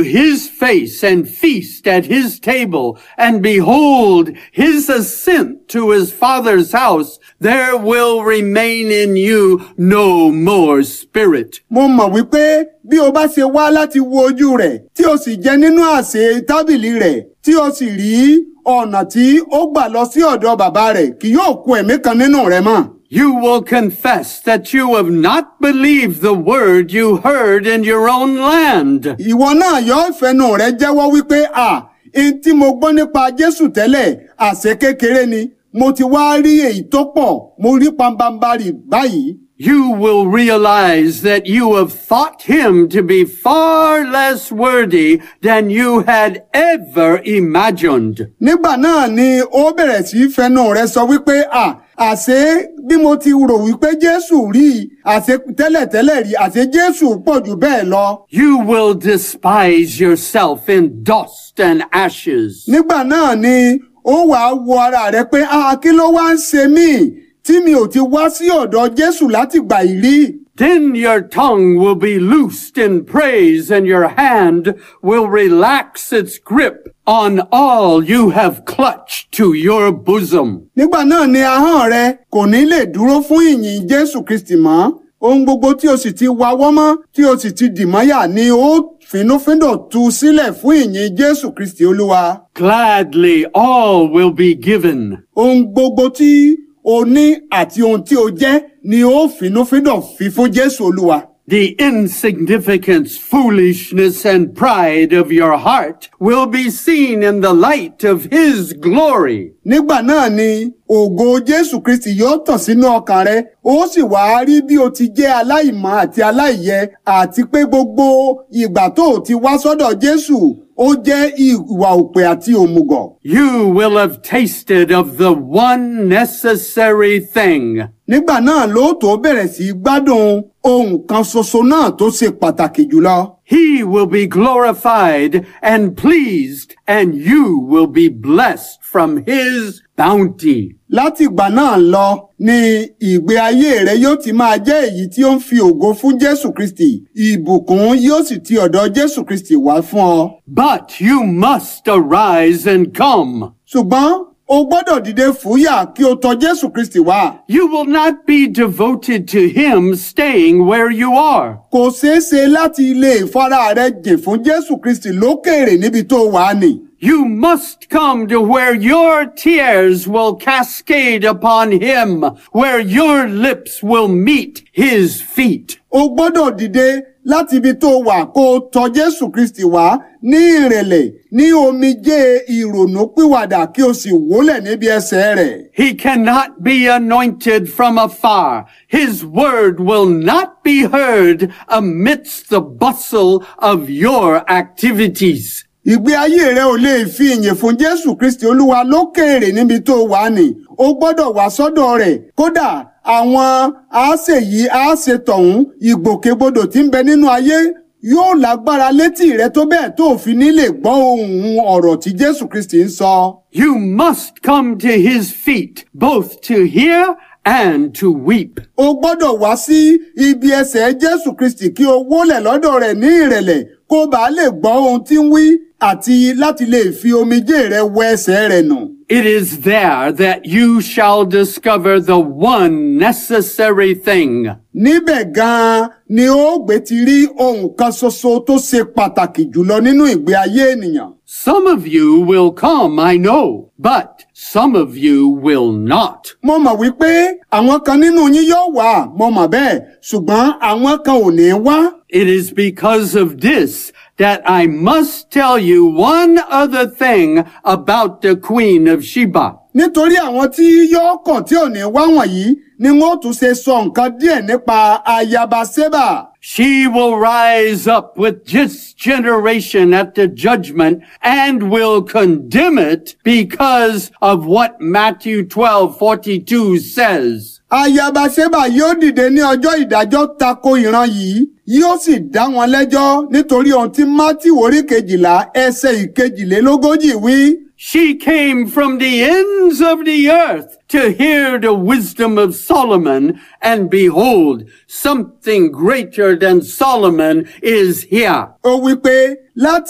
his face and feast at his table, and behold his ascent to his father's house, there will remain in you no more spirit. mo mọ̀ wípé bí o bá ṣe wá láti wo ojú rẹ̀ tí o sì jẹ nínú àsè tábìlì rẹ̀ tí o sì rí ọ̀nà tí ó gbà lọ sí ọ̀dọ̀ bàbá rẹ̀ kì yóò kù ẹ̀mí kan nínú rẹ̀ mọ́. You will confess that you have not believed the word you heard in your own land. ìwọ náà yóò fẹnu rẹ̀ jẹ́wọ́ wípé à ẹni tí mo gbọ́ nípa Jésù tẹ́lẹ̀ àṣẹ kékeré ni mo ti wá rí èyí tó pọ̀ mo rí pambambarì báyìí. You will realize that you have thought him to be far less worthy than you had ever imagined. nígbà náà ni ó bẹ̀rẹ̀ sí í fẹnu rẹ̀ sọ wípé à àṣé bí mo ti rò wípé Jésù rí i àṣé tẹ́lẹ̀tẹ́lẹ̀ rí àṣé Jésù pọ̀ jù bẹ́ẹ̀ lọ. You will despise yourself in dust and ashes. nígbà náà ni ó wàá wo ara rẹ̀ pé a kí ló wá ń ṣe mí tí mi ò ti wá sí ọ̀dọ̀ Jésù láti gbà yìí rí. Then your tongue will be loosed in praise and your hand will relax its grip on all you have clutched to your bosom. nígbà náà ni ahọ́n rẹ kò ní lè dúró fún ìyìn Jésù Kristi mọ́ ohun gbogbo tí o sì ti wawọ́ mọ́ tí o sì ti dì mọ́yà ni ó fínúfíndọ̀ tú sílẹ̀ fún ìyìn Jésù Kristi Olúwa. Gladly all will be given. ohun gbogbo tí o ní àti ohun tí o jẹ́ ni ó fínúfíndọ̀ fi fún Jésù Olúwa. The insignificance, foolishness, and pride of your heart will be seen in the light of His glory. nígbà náà ni ògo Jésù Kristi yóò tàn sínú ọkàn rẹ ó sì wá rí bí o ti jẹ́ aláìmọ́ àti aláìyẹ àti pé gbogbo ìgbà tó o ti wá sọ́dọ̀ Jésù ó jẹ́ ìwà òpè àti òmùgọ̀. You will have tasted of the one necessary thing. nígbà náà ló tó bẹ̀rẹ̀ sí í gbádùn ohun kan ṣoṣo náà tó ṣe pàtàkì jùlọ. He will be glorified and pleased, and you will be blessed from His bounty. láti ìgbà náà lọ ni ìgbé ayé rẹ yóò ti máa jẹ́ èyí tí ó ń fi ògo fún Jésù Kristi ìbùkún yóò sì ti ọ̀dọ̀ Jésù Kristi wá fún ọ. But you must arise and come. ṣùgbọ́n o gbọ́dọ̀ dìde fúyà kí o tọ̀ Jésù Kristi wá. You will not be devoted to Him staying where you are. kò ṣeé ṣe láti lè fara rẹ jìn fún Jésù Kristi lókèèrè níbi tó wà á nì. You must come to where your tears will cascade upon Him, where your lips will meet His feet. o gbọ́dọ̀ dìde láti ibi tó wà kó o tọ̀ Jésù Kristi wá ní ìrẹ̀lẹ̀ ní omijé ìrònú pìwàdà kí o sì wólẹ̀ níbi ẹsẹ̀ rẹ̀. He cannot be anointed from afar. His word will not be heard amidst the bustle of your activities. ìgbé ayé rẹ ò lè fi ìyìn fún Jésù Kristi Olúwa lókèèrè níbi tó wà ní o gbọ́dọ̀ wá sọ́dọ̀ rẹ̀ kódà àwọn àáṣe yìí àáṣe tọ̀hún ìgbòkègbodò tí ń bẹ nínú ayé yóò lágbára létí rẹ tó bẹ́ẹ̀ tó fi ní lè gbọ́ ohùn ọ̀rọ̀ tí Jésù Kristi ń sọ. You must come to his feet, both to hear and to weep. o gbọ́dọ̀ wá sí ibi ẹsẹ̀ Jésù Kristi kí o wólẹ̀ lọ́dọ̀ rẹ̀ ní ìrẹ̀lẹ̀ kó bàa lè gbọ́ ohun tí ń wí àti láti lè fi omijé rẹ wẹ ẹsẹ̀ rẹ̀ nù. It is there that you shall discover the one necessary thing. níbẹ̀ gan-an ni ó gbé ti rí ohun kan ṣoṣo tó ṣe pàtàkì jùlọ nínú ìgbé ayé ènìyàn. Some of you will come, I know, but some of you will not. mo mọ̀ wípé àwọn kan nínú yín yóò wá mo mọ̀ bẹ́ẹ̀ ṣùgbọ́n àwọn kan ò ní wá. It is because of this that I must tell you one other thing about the Queen of Sheba. nítorí àwọn tí yóò kàn tí ò ní wá wọ̀nyí ni wọ́n tún ṣe sọ nǹkan díẹ̀ nípa ayaba sébà. She will rise up with this generation at the judgment and will condemn it because of what Matthew 12, 42 says. ayaba sébà yóò dìde ní ọjọ́ ìdájọ́ tako ìran yìí yóò sì dá wọn lẹ́jọ́ nítorí ohun tí mátì orí kejìlá ẹsẹ̀ ìkejìlélógójì wí. She came from the ends of the earth to hear the wisdom of Solomon, and behold, something greater than Solomon is here. ó wí pé láti